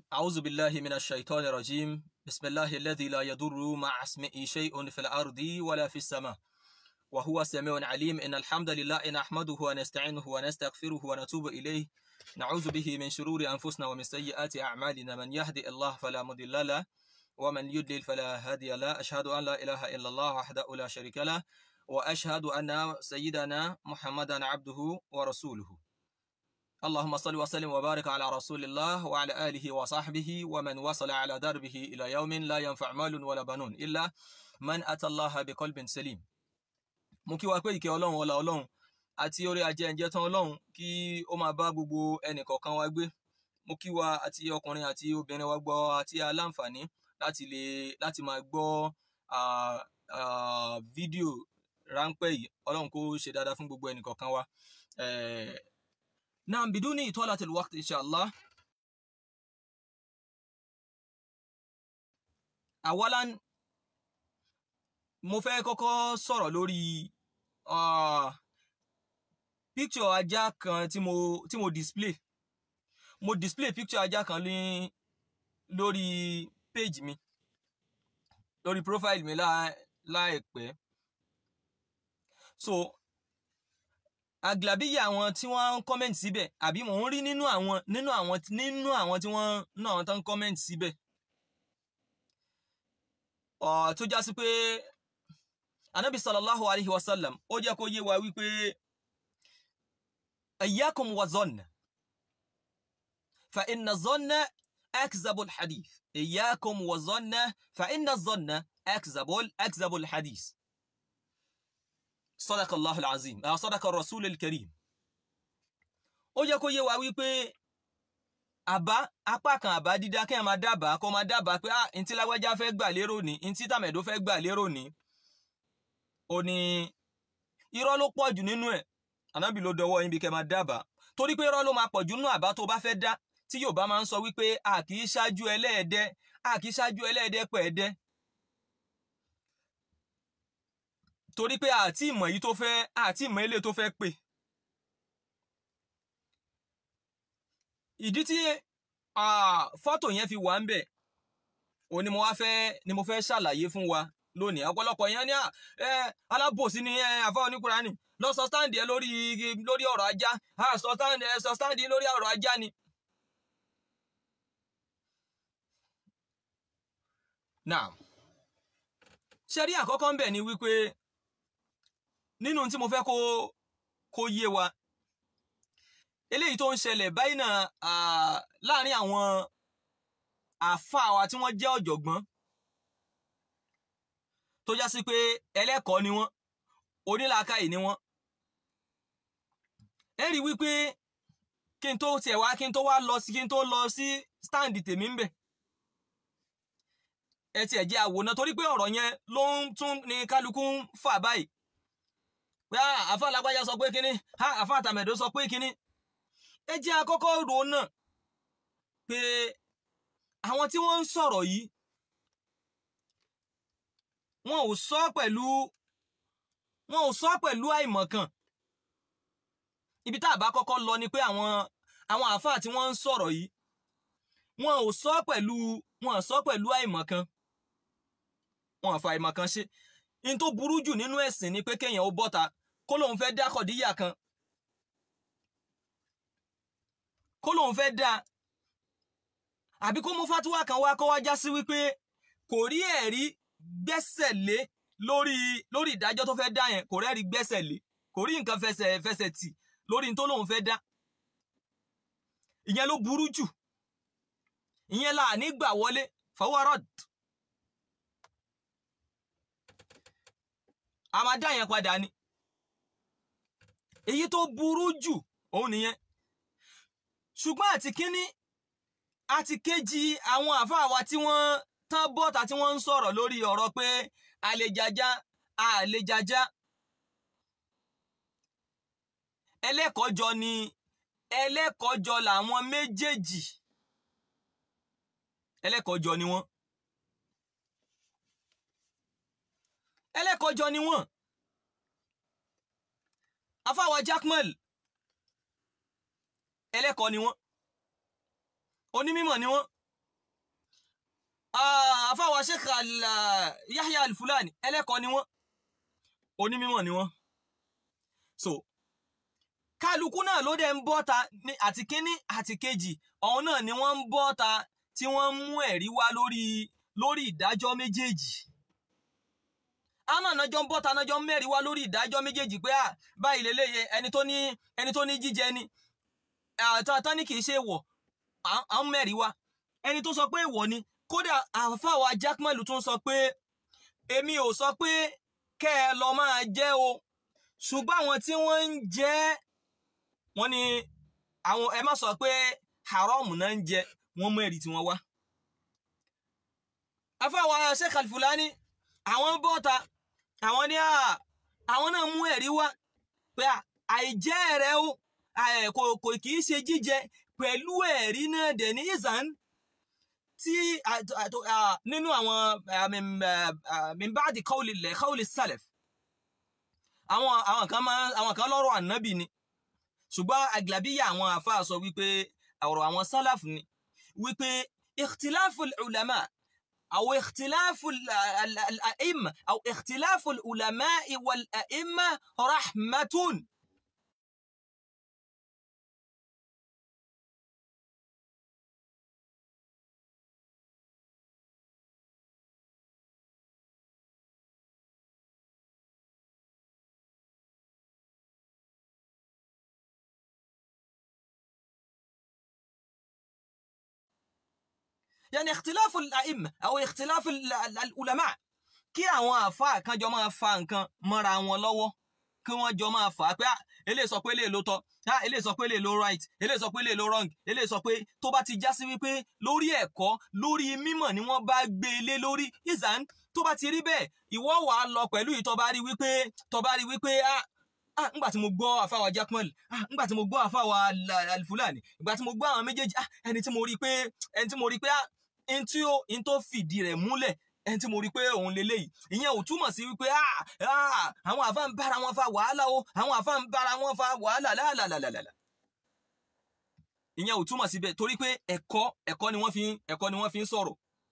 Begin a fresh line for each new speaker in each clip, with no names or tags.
أعوذ بالله من الشيطان الرجيم بسم الله الذي لا يضر مع اسمه شيء في الأرض ولا في السماء وهو سميع عليم إن الحمد لله نحمده ونستعينه ونستغفره ونتوب إليه نعوذ به من شرور أنفسنا ومن سيئات أعمالنا من يهدي الله فلا مضل له ومن يضلل فلا هادي له أشهد أن لا إله إلا الله وحده لا شريك له وأشهد أن سيدنا محمدا عبده ورسوله اللهم صل وسلم وبارك على رسول الله وعلى آله وصحبه ومن وصل على دربه إلى يوم لا ينفع مال ولا بنون إلا من أتى الله بقلب سليم mo kí wa pé ìkẹ́ ọlọ́run ọlá ọlọ́run àti orí ajẹ́njẹ́ tán ọlọ́run kí ó máa bá gbogbo ẹnìkọ̀ọ̀kan wa gbé mo kí wa àti ọkùnrin àti obìnrin wa gbọ́ àti aláǹfààní láti lè láti máa gbọ́ fídíò ráńpẹ́ yìí ọlọ́run kó ṣe dáadáa fún gbogbo ẹnìkọ̀ọ̀kan wa. نعم بدون إطالة الوقت إن شاء الله أولا mo fẹ́ kọ́kọ́ sọ̀rọ̀ lórí picture ajá kan tí mo tí mo display mo display picture ajá kan ní lórí page mi lórí profile mi láìpẹ́ so aglabiya àwọn tí wọ́n ń comment síbẹ̀ àbí mò ń rí nínú àwọn nínú àwọn nínú àwọn tí wọ́n nínú àwọn tó ń comment síbẹ̀ ọ̀ tó já sí pé anabi sallallahu alayhi wa sallam ó jẹ́ kó yé wa wípé iyyakum wa zanna fa inna zanna akzabul hadith iyyakum wa zanna fa inna zanna akzabul akzabul hadith sadakallahu alazim ah sadaka rasul alkarim ó jẹ́ kó yé wa wípé àbá apá kan àbá dídá kí ẹ máa dábàá kó máa dábàá pé ah ntí lágbájá fẹ́ gbà lérò ní ntí tàmẹ̀dó fẹ́ gbà lérò ní ó ní irọ́ ló pọ̀ jù nínú ẹ̀ ànábì ló dọwọ́ yín bí kẹ́ máa dábàá torí pé irọ́ ló máa pọ̀ jù nínú àbá tó bá fẹ́ dá tí Yorùbá máa ń sọ wípé a kì í ṣáájú ẹlẹ́ẹ̀dẹ́ a kì í ṣáájú ẹlẹ́ẹ̀dẹ́ pẹ̀ẹ́dẹ́ torí pé àti ìmọ̀ yìí tó fẹ́ àti ìmọ̀ ilé tó fẹ́ pè ìdí tí fọ́tò yẹn fi wà ń bẹ̀ òun ni mo wá fẹ́ ni mo fẹ́ ṣàlàyé fún wa lónìí ọ̀pọ̀lọpọ̀ yẹn ní ẹ alábòsí ni ẹ àfa oníkùránì lọ sọ stáǹdì ẹ lórí lórí ọ̀rọ̀ ajá sọ stáǹdì ẹ sọ stáǹdì lórí ọ̀rọ̀ ajá ni. now ṣẹ́rí àkọ́kọ́ ń bẹ̀ ni wípé nínú tí mo fẹ́ kó kó yé wa eléyìí tó ń ṣẹlẹ̀ báyìí náà láàrin àwọn àáfàá wa tí wọ́n jẹ́ ọ̀jọ̀gbọ́n tó já sí pé ẹlẹ́kọ̀ọ́ ni wọ́n onílàákàyè ni wọ́n ẹ rí wípé kí n tó tiẹ̀ wá kí n tó wá lọ sí kí n tó lọ sí stáǹdì tèmi ń bẹ̀ ẹ tiẹ̀ jẹ́ àwòrán torí pé ọ̀rọ̀ yẹn ló ń tún ní kálukú ń fà báyìí pé àfa lágbájá sọ pé kínní àfa àtàmẹ̀dó sọ pé kínní ẹ jẹ́ àkọ́kọ́ rò náà pé àwọn tí wọ́n ń sọ̀rọ̀ yìí wọn ò sọ pẹ̀lú wọn ò sọ pẹ̀lú àìmọ̀kan ibi tá a bá kọ́kọ́ lọ ni pé àwọn àwọn àáfàá tí wọ́n ń sọ̀rọ̀ yìí wọn ò sọ pẹ̀lú wọn ò sọ pẹ̀lú àìmọ̀kan wọn ò fa àìmọ̀kan ṣe in tó burú jù nínú ẹ̀sìn ni pé kéèyàn ó bọ́ta kó lóun fẹ́ dá kọ̀díyà kan kó lóun fẹ́ dá àbí kó mú fatuwa kan wá kó wá já sí wípé kò rí ẹ̀rí gbẹ́sẹ̀ lé lórí lórí ìdájọ́ tó fẹ́ dá yẹn kò rẹ́rí gbẹ́sẹ̀ lé kò rí nǹkan fẹsẹ̀ fẹsẹ̀ tì lórí tó lóun fẹ́ dá ìyẹn ló burú jù ìyẹn là ní gbà wọlé fọwọ́rọ́d a máa dá yẹn padà ni èyí tó burú jù òun nìyẹn ṣùgbọ́n àti kínní àti kejì àwọn àfáà wa tí wọ́n tán bọ́ta tí wọ́n ń sọ̀rọ̀ lórí ọ̀rọ̀ pé àlejàjá àlejàjá ẹlẹ́kọ̀ọ́jọ ni ẹlẹ́kọ̀ọ́jọ làwọn méjèèjì ẹlẹ́kọ̀ọ́jọ ni wọ́n ẹlẹ́kọ̀ọ́jọ ni wọ́n afáwa Jakmal ẹlẹ́kọ̀ọ́ ni wọ́n onímọ̀ ni wọ́n àfáwà sheikh yahya al-fulani ẹlẹ́kọ̀ọ́ ni wọ́n onímọ̀ ni wọ́n so kálukú náà ló dẹ̀ ń bọ́ta àti kíní àti kejì ọ̀hún náà ni wọ́n ń bọ́ta tí wọ́n ń mú ẹ̀rí wá lórí lórí ìdájọ́ méjèèjì àwọn ànájọ́ ń bọ́ta ànájọ́ ń mẹ́rin wá lórí ìdájọ́ méjèèjì pé à báyìí lélẹ́yẹ ẹni tó ní ẹni tó ní jíjẹ ni àtàtà ní kì í ṣe wọ̀ à ń mẹ́rin wá ẹni tó sọ pé èèwọ̀ ni kódà àfàwà jákmẹ́lù tún sọ pé èmi ò sọ pé kẹ́ ẹ lọ máa jẹ́ o ṣùgbọ́n àwọn tí wọ́n ń jẹ́ wọ́n ní àwọn ẹ má sọ pé haram náà ń jẹ wọ́n mú ẹ̀rí tí wọ́n wá. àfàwà Sheikh Al-Fulani àwọn bọ́ta àwọn ní àwọn náà mú ẹ̀rí wá pé àìjẹ́ rẹ̀ o kò kì í ṣe jíjẹ pẹ̀lú ẹ̀rí náà dẹ̀ ní ìzàn tí nínú àwọn mimbadi kọ́ọ̀lì lẹ̀ kọ́ọ̀lì salaf àwọn àwọn kan máa àwọn kan lọ́rọ̀ ànábì ni ṣùgbọ́n àgbàbíyà àwọn àfáà sọ wípé ọ̀rọ̀ àwọn salaf ni wípé ikhtilafu ulama أو اختلاف الأئمة أو اختلاف العلماء والأئمة رحمة يعني اختلاف الأئمة أو اختلاف العلماء kí àwọn àfáà kan jọ máa fa nǹkan mọ́ra wọn lọ́wọ́ kí wọ́n jọ máa fà á pé eléyìí sọ pé eléyìí ló tọ́ eléyìí sọ pé eléyìí ló right eléyìí sọ pé eléyìí ló wrong eléyìí sọ pé tó bá ti já sí wípé lórí ẹ̀kọ́ lórí mímọ̀ ni wọ́n bá gbé e lé lórí ìzàn tó bá ti rí bẹ́ẹ̀ ìwọ wàá lọ pẹ̀lú ìtọ́ bá rí wípé tọ́ bá rí wípé ah ngbà tí mo gbọ́ àfáwà Jakmal ah ngbà tí mo gbọ́ àfáwà Al-Fulani ngbà tí mo gbọ́ àwọn méjèèjì ah ẹni tí mo rí pé ẹni tí mo rí pé ah ẹni tí ó ẹni tó fìdí rẹ̀ múlẹ̀ ẹni tí mo rí pé òun leléyìí ìyẹn ò túmọ̀ sí wípé ah ah àwọn àfa ń bára wọn fa wàhálà o àwọn àfa ń bára wọn fa wàhálà lálàlàlàlà ìyẹn ò túmọ̀ síbẹ̀ torí pé ẹ̀kọ́ ẹ̀kọ́ ni wọ́n fi ẹ̀kọ́ ni wọ́n fi ń sọ̀rọ̀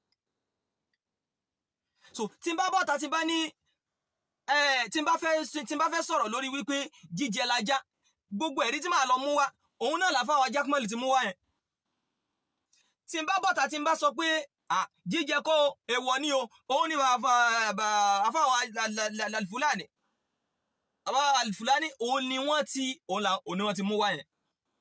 so tí n bá bọ́ta tí n bá ní tí n bá fẹ́ tí n bá fẹ́ sọ̀rọ̀ lórí wípé jíjẹ lajá gbogbo ẹ̀rí tí màá lọ mú wá òun náà làfáwà Jakmal ti mú wá yẹn tí n bá bọ́ta tí n bá sọ pé jíjẹ kó èèwọ̀ ni o òun ni àfáwà Al-Fulani àbá Al-Fulani òun ni wọ́n ti òun ni wọ́n ti mú wá yẹn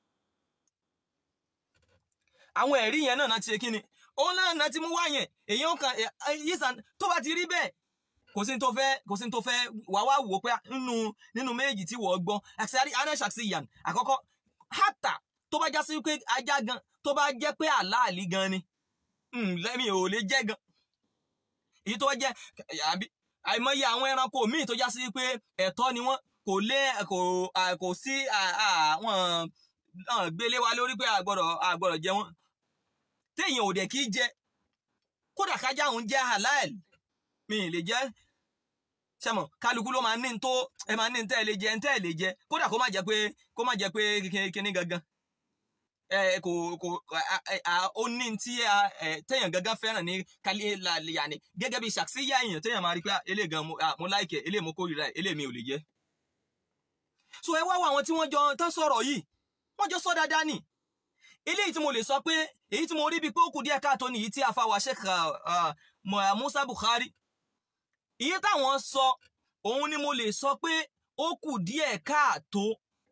àwọn ẹ̀rí yẹn náà ti ṣe kí ni òun náà náà ti mú wá yẹn èyàn kan yíṣàn tó bá ti rí bẹ́ẹ̀ kò sí tó fẹ́ kò sí tó fẹ́ wà wá wò pé nínú nínú méjì tí wọ́n gbọ́ àṣàrí anẹ́sàkṣìyàn àkọ́kọ́ hátà tó bá já sí pé ajá gan tó bá jẹ́ pé àláàlí gan ni lẹ́mi ò lè jẹ́ gan èyí tó jẹ́ àìmọye àwọn ẹranko míì tó já sí pé ẹ̀tọ́ ni wọ́n kò lé kò kò sí àwọn gbélé wa lórí pé àgbọ̀dọ̀ àgbọ̀dọ̀ jẹ wọ́n téèyàn ò dẹ̀ kí jẹ kódà kájà òun jẹ́ halal mi ì lè jẹ́ sẹ́mọ kálukú ló máa ní tó ẹ máa ní tẹ́ ẹ lè jẹ tẹ́ ẹ lè jẹ kódà kó má jẹ pé kó má jẹ pé kíní gangan ẹ kò kò ó ní tí téèyàn gangan fẹ́ràn ní kálí yàní gẹ́gẹ́ bí ṣàkíyà èèyàn téèyàn máa rí pé eléyìí gan mo láìkẹ̀ eléyìí mo kórìíra eléyìí mi ò lè jẹ. so ẹ wá wá àwọn tí wọ́n jọ tán sọ̀rọ̀ yìí wọ́n jọ sọ dáadáa nì eléyìí tí mo lè sọ pé èyí tí mo rí bíi pé ó kù díẹ̀ káàtó nìyí tí àfàwà Sheikh Musa Bukhari iye táwọn sọ òun ni mo lè sọ pé ó kù díẹ̀ káàtó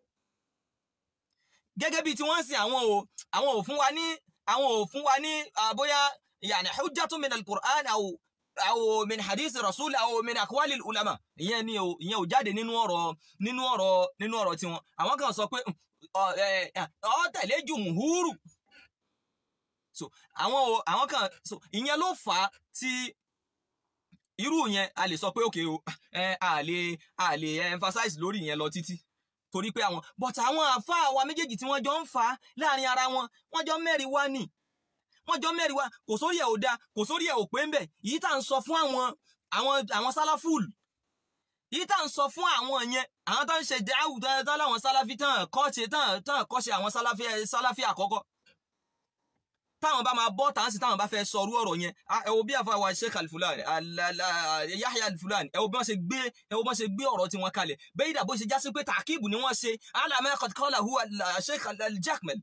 gẹ́gẹ́ bíi tí wọ́n ń sin àwọn ò àwọn ò fún wa ní àwọn ò fún wa ní bóyá yàní hujjatun min al-Qur'an aw aw min hadith rasul aw min aqwali ulama ìyẹn ni ò ìyẹn ò jáde nínú ọ̀rọ̀ nínú ọ̀rọ̀ nínú ọ̀rọ̀ tiwọn àwọn kan sọ pé ọ tẹ̀lé jùmùhúrù so àwọn àwọn kan so ìyẹn ló fà á tí irú yẹn a lè sọ pé òkè o a lè a lè emphasize lórí yẹn lọ títí torí pé àwọn but àwọn àáfàá wa méjèèjì tí wọ́n jọ ń fà á láàrin ara wọn wọ́n jọ mẹ́rin wá nì wọ́n jọ mẹ́rin wá kò sórí ẹ̀ ò da kò sórí ẹ̀ ò pé ń bẹ̀ yìí tá à ń sọ fún àwọn àwọn àwọn sáláfùl yìí tá à ń sọ fún àwọn yẹn àwọn tó ń ṣe dáhùn tán láwọn sáláfì tán kọ́ṣe tán tán kọ́ṣe àwọn sáláfì sáláfì àkọ́kọ́ táwọn bá máa bọ́ tàn sí táwọn bá fẹ́ sọrú ọ̀rọ̀ yẹn ẹ wo bí àfa wa sheikh alfulani yahya alfulani ẹ wo bí wọ́n ṣe gbé ẹ wo bí wọ́n ṣe gbé ọ̀rọ̀ tiwọn kalẹ̀ bẹ́ẹ̀ dàbó ṣe jásí pé tàkíbù ni wọ́n ṣe alamẹ́ kọ́lá hu sheikh aljakmel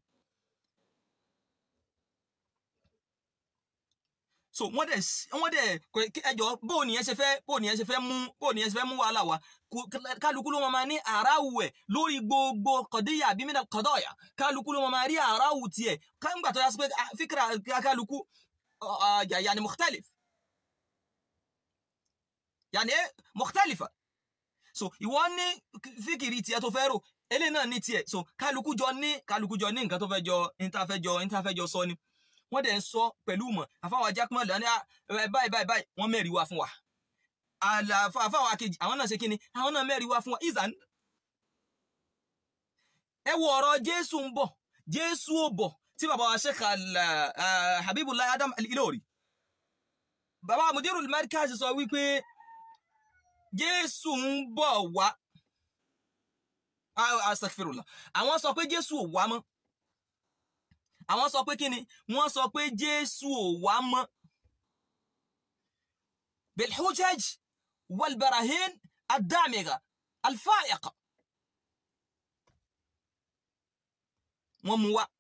so wọ́n dẹ̀ wọ́n dẹ̀ ẹjọ́ bóò nìyẹn ṣe fẹ́ bóò nìyẹn ṣe fẹ́ mú bóò nìyẹn ṣe fẹ́ mú wàhálà wa kálukú ló máa ní àráwù ẹ̀ lórí gbogbo kọ̀díyà bí mìíràn kọ̀dọ̀yà kálukú ló máa rí àráwù tiẹ̀ káńgbà tó yà sí pé fíkìrà kálukú yàní mukhtalif yàní mukhtalifa so ìwọ ní fíkìrì tiẹ̀ tó fẹ́ rò eléyìí náà ní tiẹ̀ so kálukú jọ ní kálukú jọ ní nǹkan tó fẹ́ jọ ìntàfẹ́jọ ìntàfẹ́jọ sọ ni wọ́n dẹ̀ ń sọ pẹ̀lú mọ̀ àfáwà jákèmọ́ lọ́ní báyìí báyìí báyìí wọ́n mẹ́rin wá fún wa àfáwà kejì àwọn náà ṣe kí ni àwọn náà mẹ́rin wá fún wa ìzàn. ẹ wo ọ̀rọ̀ jésù ń bọ̀ jésù ò bọ̀ tí bàbá wa Sheikh Habibullah Adam Al-Ilori bàbá Mudirul Markaz sọ wípé jésù ń bọ̀ wá astaghfirullah àwọn sọ pé jésù ò wá mọ́ àwọn sọ pé kíni wọ́n sọ pé jésù ò wá mọ́ bilhujaj walbarahin adamiga alfaiqa wọ́n mú wá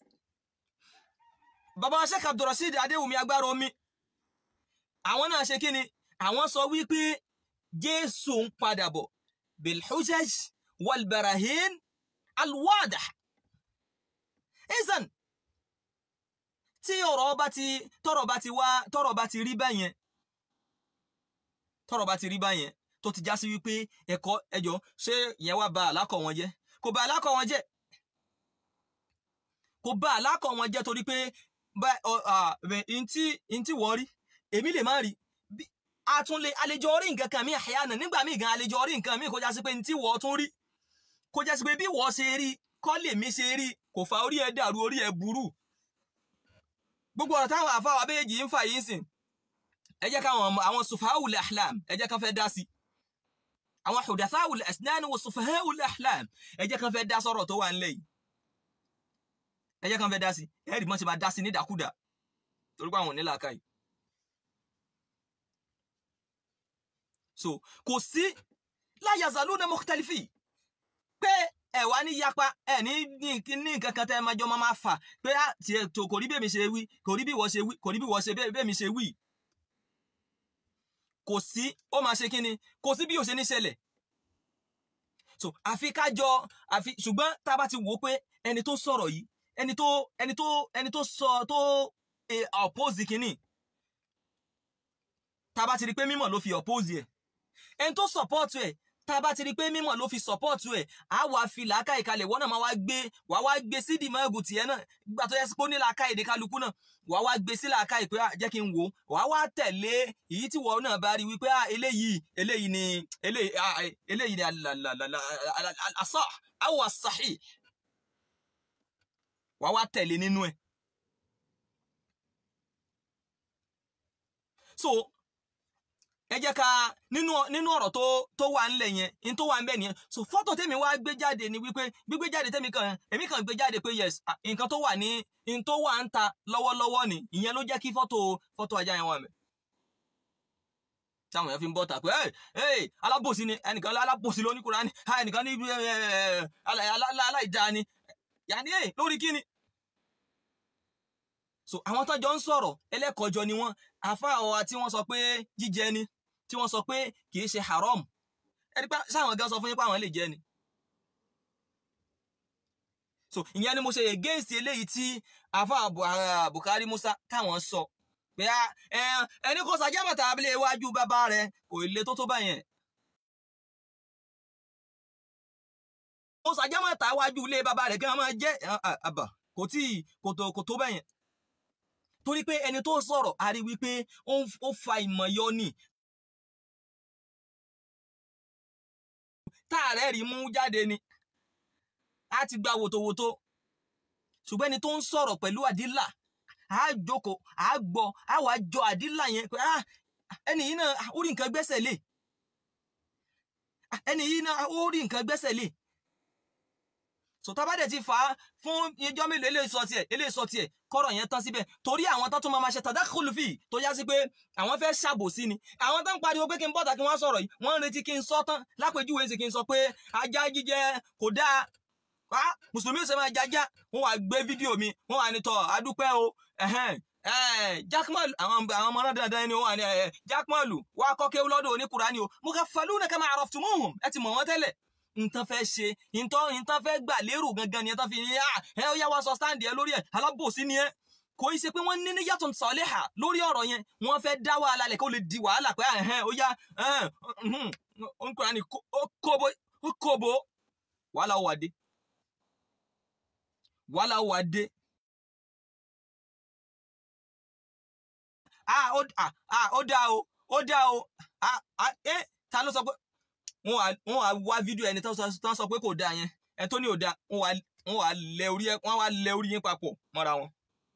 bàbá sheikh abdulrasheed adéwùmí agbára omi àwọn náà ṣe kíni àwọn sọ wípé jésù ń padà bọ̀ bilhujaj walbarahin alwadah izan tí ọ̀rọ̀ bá ti tọ́rọ̀ bá ti wá tọ́rọ̀ bá ti rí báyẹn tọ́rọ̀ bá ti rí báyẹn tó ti já sí wípé ẹ̀kọ́ ẹjọ́ ṣé ìyẹn wá ba àlákọ̀ wọn jẹ́ kò ba àlákọ̀ wọn jẹ́ kò ba àlákọ̀ wọn jẹ́ torí pé ntí ntí wọ́n rí èmi lè má rí àtúnlé àlejò orí nǹkan kan mi àyànà nígbà míì gan àlejò orí nǹkan mi kò já sí pé ntí wọ́n tún rí kò já sí pé bí wọ́n ṣe rí kọ́ lèmi ṣe rí kò fa orí ẹ̀ dàrú orí ẹ̀ burú gbogbo ọ̀rọ̀ táwọn àfáwà méjì ń fà yìí sìn ẹ jẹ́ káwọn àwọn sufahawul ahlam ẹ jẹ́ kan fẹ́ dá sí àwọn hudathawul asnan wa sufahawul ahlam ẹ jẹ́ kan fẹ́ dá sọ̀rọ̀ tó wà ńlẹ̀ yìí ẹ jẹ́ kan fẹ́ dá sí ẹ rí mọ́ ṣe máa dá sí ní dàkúdà torí pé àwọn ò ní làákàyè so kò sí la yazaluna mukhtalifi pé ẹ wá ní yapa ẹ ní ní nǹkan kan tẹ ẹ máa jọ máa fà pé á tiẹ̀ tó kò rí bẹ́ẹ̀ mi ṣe wí kò rí bí wọ́n ṣe wí kò rí bí wọ́n ṣe bẹ́ẹ̀ mi ṣe wí. kò sí ó máa ṣe kí ni kò sí bí ó ṣe ní ṣẹlẹ̀. so àfi kájọ àfi ṣùgbọ́n tá a bá ti wò ó pé ẹni tó sọ̀rọ̀ yìí ẹni tó ẹni tó ẹni tó sọ tó oppose kínní tá a bá ti rí pé mímọ̀ ló fi oppose ẹ̀ ẹni tó support ẹ̀ tá a bá ti rí pé mímọ̀ ló fi support ẹ̀ á wàá fi làákà ìkalẹ̀ wọ́n náà máa wá gbé wàá wá gbé sí dìmọ́ ẹ̀gùn tiẹ̀ náà gbà tó yẹ sí pé ó ní làákà èdè kálukú náà wàá wá gbé sí làákà ìpè jẹ́ kí n wò wàá wá tẹ̀lé èyí tí wọ́n náà bá rí wípé eléyìí eléyìí ni eléyìí ni asah aw as-sahih wàá wá tẹ̀lé nínú ẹ̀. so ẹ jẹ́ ká nínú nínú ọ̀rọ̀ tó tó wà ńlẹ̀ yẹn ní tó wà ńbẹ̀ nìyẹn so fọ́tò tèmi wá gbé jáde ni wípé gbígbé jáde tèmi kan èmi kan gbé jáde pé yes nǹkan tó wà ní n tó wà ń ta lọ́wọ́lọ́wọ́ ni ìyẹn ló jẹ́ kí fọ́tò fọ́tò ajá yẹn wà mẹ́. táwọn èèyàn fi ń bọ́ ta pé ẹ alábòsí ni ẹnìkan alábòsí ló ní Kùránì ẹnìkan ní aláìdáa ni yàní ẹ lórí kíni. so àwọn tó jọ ń sọ̀rọ̀ ẹlẹ́kọ̀ọ́jọ ni wọ́n àfa àwọn tí wọ́n sọ pé jíjẹ ni tí wọ́n sọ pé kì í ṣe haram ẹni pé sáwọn gan sọ fún yín pé àwọn lè jẹ ni. so ìyẹn ni mo ṣe against eléyìí tí àfa Bukari Musa táwọn sọ pé ẹni kò sàjẹ́mọ̀tà abilé iwájú bàbá rẹ kò lè tó tó báyẹn. kò sàjẹ́mọ̀tà iwájú ilé bàbá rẹ kí wọ́n máa jẹ́ àbà kò tí kò tó báyẹn torí pé ẹni tó sọ̀rọ̀ a rí wípé ó fa ìmọ̀ yọ ni táàrẹ́ rí mú jáde ni a ti gba wòtòwòtò ṣùgbọ́n ẹni tó ń sọ̀rọ̀ pẹ̀lú àdílà a jókòó a gbọ́ a wàá jọ àdílà yẹn pé ẹni yìí náà ó rí nǹkan gbẹ́sẹ̀ lé ẹni yìí náà ó rí nǹkan gbẹ́sẹ̀ lé so so tá a bá dẹ̀ ti fà á fún ijọ́ mélòó eléyìí sọ tiẹ̀ eléyìí sọ tiẹ̀ kọ́rọ̀ yẹn tán síbẹ̀ torí àwọn tó tún máa ma ṣe tadakhul fi tó yá sí pé àwọn fẹ́ ṣàbòsí ni àwọn tó ń pariwo pé kí n bọ́ta kí wọ́n sọ̀rọ̀ yìí wọ́n ń retí kí n sọ tán lápèjúwe sí kí n sọ pé ajá jíjẹ kò dáa wá mùsùlùmí ṣe máa jájá wọn wá gbé fídíò mi wọn wá ní tọ adúpẹ́ o jákmọ́lù àwọn àwọn ọmọ náà dandan ni wọn wà ní jákmọ́lù wá kọ́kẹ́ lọ́dọ̀ oníkùránì o mo kà faluna kama araftumuhum ẹ ti mọ̀ wọ́n tẹ́lẹ̀ nǹkan fẹ́ ṣe nǹkan nǹkan fẹ́ gbà lérò gangan ni ẹ tán fi ní ẹ ó yá wá sọ stáǹdì ẹ lórí ẹ alábòsí ni ẹ kò í ṣe pé wọ́n ní níyàtọ̀ sọ̀lẹ́hà lórí ọ̀rọ̀ yẹn wọ́n fẹ́ dá wàhálà lẹ̀ kó lè di wàhálà pé ẹ̀hẹ́n ó yá oníkùránì ó kóbo wàhálà ó wà dé wàhálà ó wà dé. ah ó ah ah ó dáa o ó dáa o ah ah ẹ ta ló sọ pé wọn wà wọn wà wá fídíò ẹni tó sọ pé kò dáa yẹn ẹ tó ní ò dáa wọn wà wọn wà lẹ orí ẹ wọn wà lẹ orí yín papọ̀ mọ́ra wọn.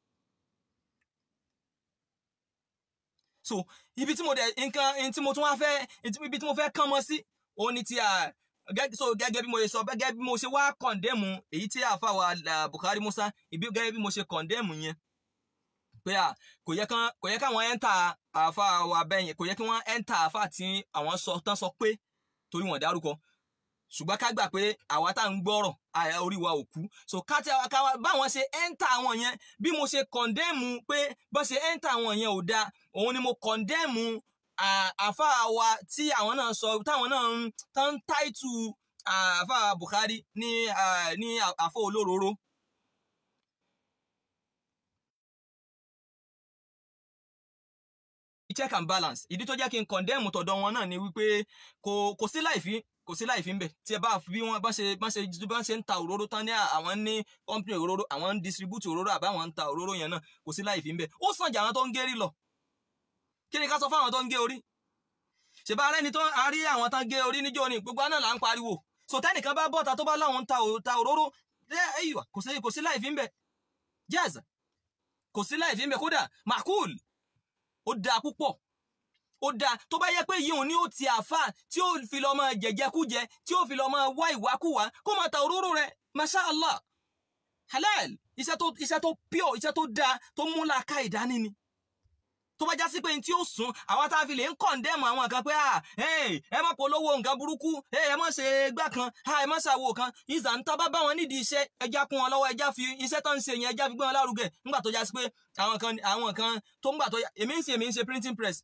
so ibi tí mo dẹ nǹkan tí mo tún wá fẹ́ ibi tí mo fẹ́ kàn mọ́ sí òun ni ti so gẹ́gẹ́ bí mo ṣe sọ gẹ́gẹ́ bí mo ṣe wá kọ̀ndẹ́mù èyí tí àfa wa Buhari Musa ibi gẹ́gẹ́ bí mo ṣe kọ̀ndẹ́mù yẹn pé à kò yẹ kán kò yẹ káwọn ẹ́ńtà àfa wa bẹ́yìn kò yẹ kí wọ́n ẹ́ńtà àfa tí àwọn sọ tán sọ pé torí wọ́n dárúkọ ṣùgbọ́n ká gbà pé àwa tá à ń gbọ́rọ̀ orí wa ò kú so ká tí ká báwọn ṣe ẹ́ńtà àwọn yẹn bí mo ṣe kọ̀ndẹ́mù pé bó ṣe ẹ́ńtà àwọn yẹn ò dáa òun ni mo kọ̀ndẹ́mù àfa wa tí àwọn náà sọ táwọn náà ń tán táìtù àfa Buhari ní ní àfọ olóróró. check and balance ìdí tó jẹ́ kí n condemn tọ̀dọ̀ wọn náà ni wípé kò kò sí láìfí kò sí láìfí ń bẹ̀ tí ẹ bá bí wọ́n bá ṣe bá ṣe bá ṣe ń ta òróró tán ní àwọn ní company òróró àwọn ń distribute òróró àbá àwọn ń ta òróró yẹn náà kò sí láìfí ń bẹ̀ ó sàn jà àwọn tó ń gérí lọ kí ni ká sọ fáwọn tó ń gé orí ṣèbá ara ẹni tó a rí àwọn tán gé orí níjó ni gbogbo náà là ń pariwo so tẹnìkan bá bọ́ta tó bá láwọn ń ta òróró kò sí kò sí láìfí ń bẹ̀ yes kò sí láìfí ń bẹ̀ kódà makul ó dáa púpọ̀ ó dáa tó bá yẹ pé yíyún ni ó ti àfà tí ó fi lọ máa jẹjẹkújẹ tí ó fi lọ máa wá ìwákúwá kó máa ta òróró rẹ̀ masha allah halal iṣẹ́ tó iṣẹ́ tó pure iṣẹ́ tó dáa tó múlá ká ìdání ni tó bá já sí pé ní tí ó sùn àwọn tá a fi lè ń kọ̀ǹdẹ́mù àwọn kan pé ẹ má polówó nǹkan burúkú ẹ má ṣe gbá kan ẹ má ṣàwò kan ìzà ń tábà bá wọn nídìí iṣẹ́ ẹja kún wọn lọ́wọ́ ẹja fi iṣẹ́ tó ń ṣe yẹn ẹja fi gbé wọn lárugẹ nígbà tó já sí pé àwọn kan àwọn kan tó ń gbà tó èmi ń ṣe èmi ń ṣe printing press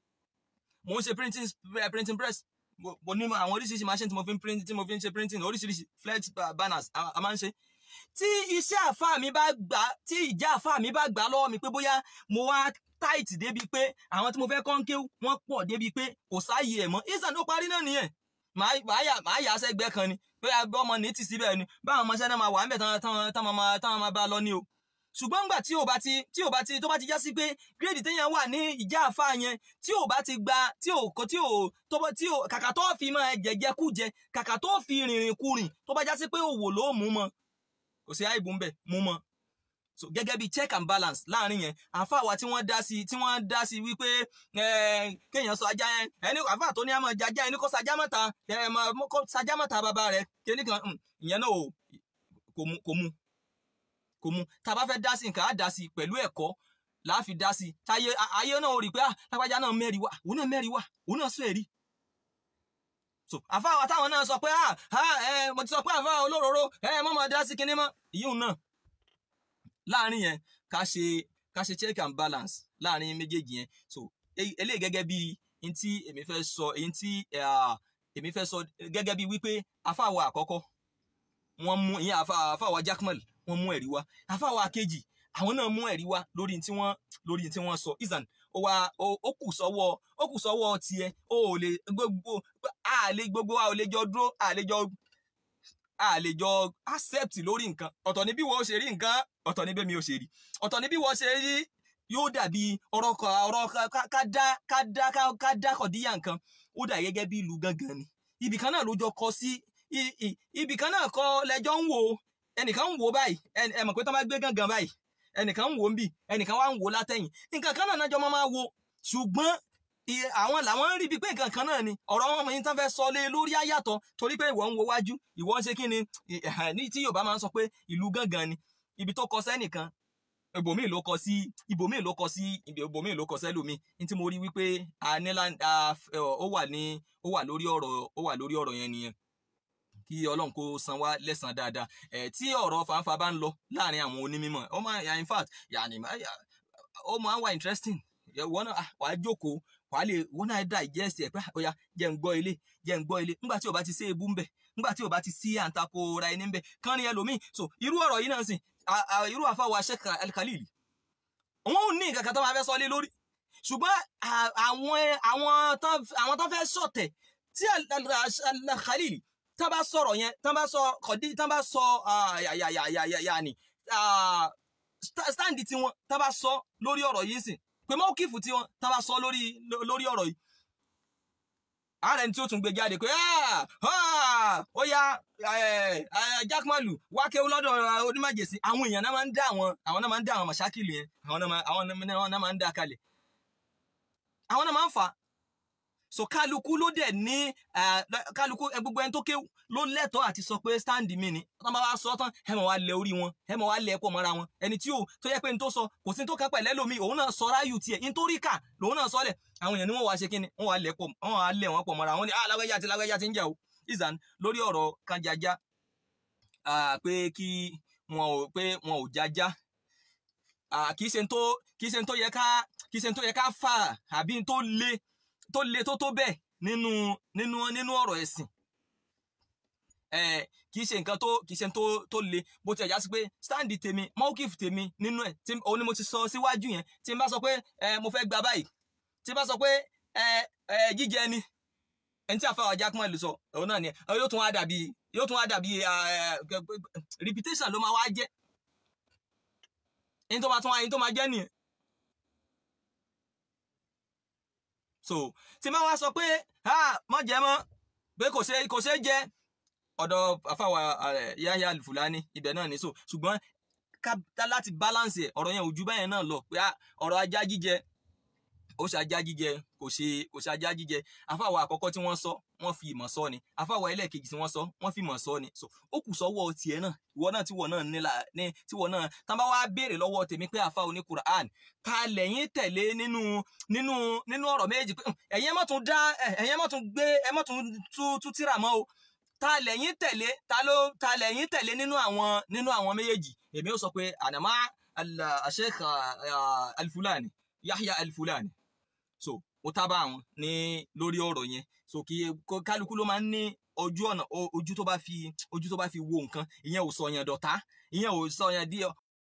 mo ń ṣe printing printing press mo ní àwọn oríṣiríṣi machine tí mo fi ń print tí mo fi ń ṣe printing oríṣiríṣi flex banners a máa ń ṣe tí iṣẹ́ àfáà mi bá gbà tí ìjà àfáà mi bá gbà lọ́wọ́ mi pé bóyá mo wá tight débi pé àwọn tí mo fẹ́ kọ́ńké wọ́n pọ̀ débi pé kò sáàyè ẹ̀ mọ́ ìsàn tó parí náà nìyẹn màá yà sẹ́gbẹ́ kan ni pé ọmọ ní ti síbẹ̀ ni báwọn ọmọ sẹ́nà máa wà ń bẹ̀ táwọn máa bá lọ ní o ṣùgbọ́n ńgbà tí ò bá ti tí ò bá ti tó bá ti já sí pé gírèdì téèyàn wà ní ìjà àfa yẹn tí ò bá ti gba tí ò kò tí ò tó bá tí ò kàkà tó fi máa jẹjẹ kú jẹ kàkà tó fi rìnrìn kurìn tó bá já sí pé òwò ló mú mọ kò sí àìbù ńbẹ mú mọ so gẹ́gẹ́ bí check and balance láàrin yẹn àfàwà tí wọ́n dá sí tí wọ́n dá sí wípé kéèyàn sọ ajá yẹn ẹni àfà tó ní àmọ́ jajá ẹni kó sajá mọ́ta kó sajá mọ́ta bàbá rẹ̀ kíní kan ìyẹn náà kò mú kò mú kò mú tá a bá fẹ́ dá sí nǹkan á dá sí pẹ̀lú ẹ̀kọ́ láàfi dá sí táyé ayé náà ò rí pé lápájá náà mẹ́rin wá òun náà mẹ́rin wá òun náà sọ èrí so àfàwà táwọn náà sọ pé mo ti sọ pé àfà olóróró mọ́ mọ́ dá sí kinní mọ́ ìyíhùn náà láàrin yẹn ká ṣe ká ṣe check and balance láàrin méjèèjì yẹn so eléyìí gẹ́gẹ́ bí n tí èmi fẹ́ sọ èyí tí èmi fẹ́ sọ gẹ́gẹ́ bí wípé afáwa àkọ́kọ́ wọ́n mú ìyẹn afáwa Jakmal wọ́n mú ẹ̀rí wá afáwa kejì àwọn náà mú ẹ̀rí wá lórí tí wọ́n lórí tí wọ́n sọ isan ó wá ó kù sọ́wọ́ ó kù sọ́wọ́ tiẹ̀ ó lè gbogbo a lè gbogbo a ò lè jọ dúró a lè jọ a lè jọ accept lórí nǹkan ọ̀tọ̀ ni bí wọ́n ṣe rí nǹkan ọ̀tọ̀ ni bẹ́ẹ̀ mi ò ṣe rí ọ̀tọ̀ ni bí wọ́n ṣe rí yóò dàbí ọ̀rọ̀ ọ̀rọ̀ ká dá ká dá ká dá kọ̀díyà nǹkan ó dà gẹ́gẹ́ bí ìlú gangan ni ibì kan náà ló jọ kọ sí ibì kan náà kọ lẹ́jọ́ ń wò ẹnìkan ń wò báyìí ẹ mọ̀ pé tó bá gbé gangan báyìí ẹnìkan ń wò ń bì ẹnìkan wá ń wò látẹ̀yìn nǹkan kan náà náà jọ máa wo ṣùgbọ́n iye- àwọn làwọn ń rí bíi pé nǹkan kan náà ni ọ̀rọ̀ wọn mọ̀ yín tán fẹ́ sọ lé lórí àyàtọ̀ torí pé ìwọ ń wo wájú ìwọ ń ṣe kí ni ì- ẹ̀hẹ̀, ní tí Yorùbá máa ń sọ pé ìlú gángan ni ibi tó kọ sẹ́nìkan ibòmíì ló kọ sí ibòmíì ló kọ sí ibòmíì ló kọ sẹ́lòmíì ní tí mo rí wípé a ní lá- a f- ẹ, ó wà ní ó wà lórí ọ̀rọ̀ ó wà lórí ọ̀rọ̀ yẹn nìyẹn kí Ọlọ́run kó san wá lẹ́san dáadáa ẹ̀ tí ọ̀rọ̀ fanfa bá ń lọ láàrin àwọn onímọ̀ ó máa ya in fact yàní ó máa ń wà interesting wọ́n náà ah, wàá jókòó wàá lè wọ́n náà digest ẹ̀ pé ó yá jẹ́ ń gbọ́ ilé jẹ́ ń gbọ́ ilé nígbà tí o bá ti ṣe ebú ń bẹ̀ nígbà tí o bá ti sí àǹtakò ra ẹni ń bẹ̀ kán ní ẹlòmíì so irú ọ̀rọ̀ yìí náà sìn à- à- irú àfàwọ̀ Sheikh Al-Khalili wọn ò ní nǹkan kan tó máa fẹ́ sọ lé lórí ṣùgbọ́n à- àwọn àwọn tán àwọn tán fẹ́ sọ̀tẹ̀ tí Al- Al- Al-Khalili tán bá sọ̀rọ̀ yẹn tán bá sọ kọ̀dí tán bá sọ ah, yà yà yà yà yà yà ni ah, sta- stand tiwọn tán bá sọ lórí ọ̀rọ̀ yìí sìn pé mọ́kìfù tiwọn tán bá sọ lórí lórí ọ̀rọ̀ yìí ààrẹ tí ó tún gbé jáde pé "Ah, ah, ó yá eh, eh, jákèmálù wákẹ́ lọ́dọ̀ eh, onímọ̀jèsí àwọn èèyàn náà máa ń dá àwọn àwọn náà máa ń dá àwọn màṣákìlì yẹn àwọn náà máa- àwọn náà náà máa ń dá kalẹ̀ àwọn náà máa ń fà á so kálukú ló dẹ̀ ní eh, kálukú eh, gbogbo ẹni tó kéwù ló lẹ́tọ̀ọ́ àti sọ pé stand mi ni tọ́ bá wá sọ tán ẹ mọ̀ wá lẹ orí wọn ẹ mọ̀ wá lẹ ẹ̀pọ̀ mọ́ra wọn ẹni tí ò tó yẹ pé ní tó sọ kò sí ní tó ká pẹ̀lẹ́ lómi òun náà sọ ráyù tiẹ̀ ní tó rí kà lòun náà sọlẹ̀ àwọn èèyàn ni wọ́n wá ṣe kíni wọ́n wá lẹ̀ pọ̀ wọ́n wá lẹ̀ wọ́n pọ̀ mọ́ra wọn ni ah lágbẹ́já àti lágbẹ́já ti ń jà o ìzàn lórí ọ̀rọ̀ kanjaja ah, pé kí wọn ò pé wọn ò jájá ah, kì í ṣe n tó kì í ṣe n tó yẹ ká kì í ṣe n tó yẹ ká fà àbí n tó le tó le tó tó bẹ́ẹ̀ nínú nínú nínú ọ̀rọ̀ ẹ̀sìn eh, kì í ṣe nǹkan tó kì í ṣe tó tó le bó ti ẹ̀ já sí pé stand tèmi mọ́kìf tèmi nínú ẹ̀ tí òun ni mo ti sọ síwájú yẹn tí n bá sọ pé eh, mo fẹ́ gba báyìí tí n bá sọ pé eh, eh, jíjẹ ni ẹni tí àfáà Jákàmálù sọ òun náà ni ẹ yóò tún wá dàbí yóò tún wá dàbí eh, repetition ló máa wá jẹ́ ẹni tó máa tún wá ẹni tó máa jẹ́ nìyẹn so tí n bá wá sọ pé ah mọ̀ jẹ́ mọ́ pé kò ṣe kò ṣe jẹ ọ̀dọ̀ àfàwà Yahya Al-Fulani ibẹ̀ náà ní so ṣùgbọ́n ká láti balance ẹ̀ ọ̀rọ̀ yẹn ò ju báyẹn náà lọ pé ah, ọ̀rọ̀ ajá jíjẹ ó ṣe ajá jíjẹ kò ṣe kò ṣe ajá jíjẹ àfàwà àkọ́kọ́ tí wọ́n sọ wọ́n fi ìmọ̀ sọ ni àfàwà ẹlẹ́ẹ̀kejì tí wọ́n sọ wọ́n fi ìmọ̀ sọ ni so ó kù sọ́wọ́ tiẹ̀ náà ìwọ náà tíwọ náà nílà ní tíwọ náà tán bá wá béèrè lọ́wọ́ tèmi pé àfa oní Quran ká lẹ́yìn tẹ̀lé nínú nínú nínú ọ̀rọ̀ méjì pé ẹ̀yin ẹ má tún dá ẹ̀yin ẹ má tún gbé ẹ má tún tú tírà mọ́ o ta lẹ́yìn tẹ̀lé ta ló ta lẹ́yìn tẹ̀lé nínú àwọn nínú àwọn méjèèjì èmi ó sọ pé ànàmá Sheikh Al-Fulani Yahya Al-Fulani so ó tábà àwọn ní lórí ọ̀rọ̀ yẹn so kí kálukú ló máa ń ní ojú ọ̀nà ojú tó bá fi ojú tó bá fi wo nǹkan ìyẹn ò sọ yẹn dọ̀tá ìyẹn ò sọ yẹn di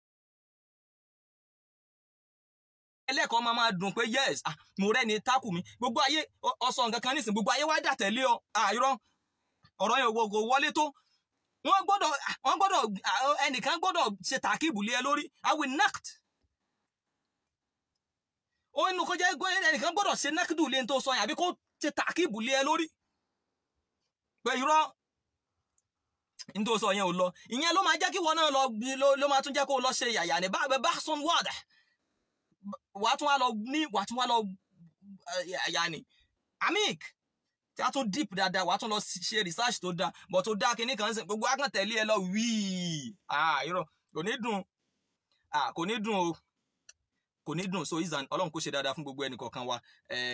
ẹlẹ́kọ̀ọ́ máa máa dùn pé yes ah mo rẹ́ni tákù mi gbogbo ayé ọsọ nǹkan kan nísìnyí gbogbo ayé wá dà tẹ̀lé ọ àìrọ́ ọ̀rọ̀ yẹn kò wọlé tó wọ́n gbọ́dọ̀ wọ́n gbọ́dọ̀ ẹnìkan gbọ́dọ̀ ṣe tàkìbù lé ẹ lórí i will nact ó inú kó jẹ́ ẹnìkan gbọ́dọ̀ ṣe nákìdù lé tó sọ yẹn àbí kó ṣe tàkìbù lé ẹ lórí pé irọ́ ní tó sọ yẹn ò lọ ìyẹn ló máa jẹ́ kí wọn náà lọ ló máa tún jẹ́ kó lọ ṣe yàyà ní bá bá sọn wọ́ọ̀dà wàá tún wá lọ ní wàá tún wá lọ yàyà ní amik tí a tún deep dáadáa wàá tún lọ ṣe research tó dáa but tó dáa kínní kan gbogbo akàn tẹ̀lé ẹ lọ wíì irọ́ kò ní dùn kò ní dùn o kò ní dùn so izan ọlọ́run kò ṣe dáadáa fún gbogbo ẹnì kọ̀ọ̀kan wa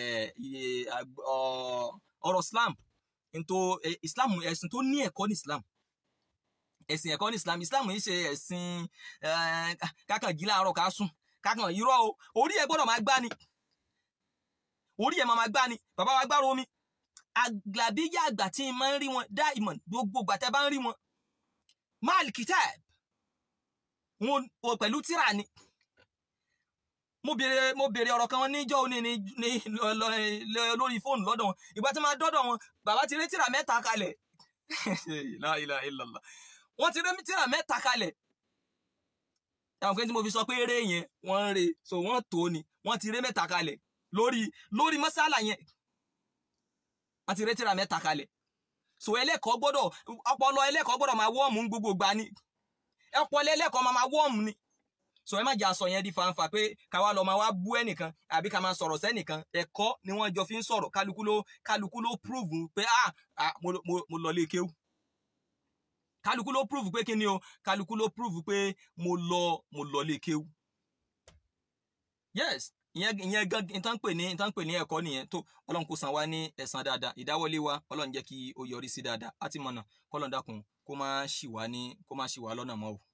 ọ̀rọ̀ islam nto islam ẹ̀sìn tó ní ẹ̀kọ́ ní islam ẹ̀sìn ẹ̀kọ́ ní islam islam yìí ṣe ẹ̀sìn kákan jí láàárọ̀ ká sùn kákan irọ́ o orí ẹ̀ gbọ́dọ̀ máa gbá ni orí ẹ̀ máa gbá ni bàbá wa gbárò omi àgbàbíyà àgbà tí n máa ń rí wọn dá ìmọ̀ gbogbo gbàtẹ́ bá ń rí wọn máàlì kitab wọn pẹ̀lú tíra ni mo béèrè mo béèrè ọ̀rọ̀ kan níjọ́ òní ní ní lórí fóònù lọ́dọ̀ wọn ìgbà tí máa dọ́dọ̀ wọn bàbá ti rí tírà mẹ́ta kalẹ̀ la ilaha illallah wọ́n ti rí tírà mẹ́ta kalẹ̀ àwọn kan tí mo fi sọ pé eré yẹn wọ́n ń re so wọ́n tó ni wọ́n ti rí mẹ́ta kalẹ̀ lórí lórí mọ́sálà yẹn wọ́n ti rí tírà mẹ́ta kalẹ̀ so ẹlẹ́kọ̀ọ́ gbọ́dọ̀ ọpọlọ ẹlẹ́kọ̀ọ́ gbọ́dọ̀ máa wọ́ọ̀mù gbogbo gbà ni ọpọlọ ẹlẹ́kọ̀ọ́ máa máa wọ́ọ̀mù ni so ẹ má jẹ́ aṣọ yẹn di fanfa pé káwa lọ máa wá bú ẹnìkan àbí ká máa sọ̀rọ̀ sẹ́nìkan ẹ̀kọ́ ni wọ́n jọ fi ń sọ̀rọ̀ kálukú ló kálukú ló prove pé ah ah mo mo mo lọ lé kéwú kálukú ló prove pé kí ni o kálukú ló prove pé mo lọ mo lọ lé kéwú yes ìyẹn ìyẹn gan ìtàn pè ní ìtàn pè ní ẹ̀kọ́ nìyẹn tó Ọlọ́run kó san wá ní ẹ̀san dáadáa ìdáwọ́lé wa Ọlọ́run jẹ́ kí ó yọrí sí dáadáa á ti mọ̀nà kọ́lọ́n dákun kó má ṣì wá ní kó má ṣì wá lọ́nà mọ́ o.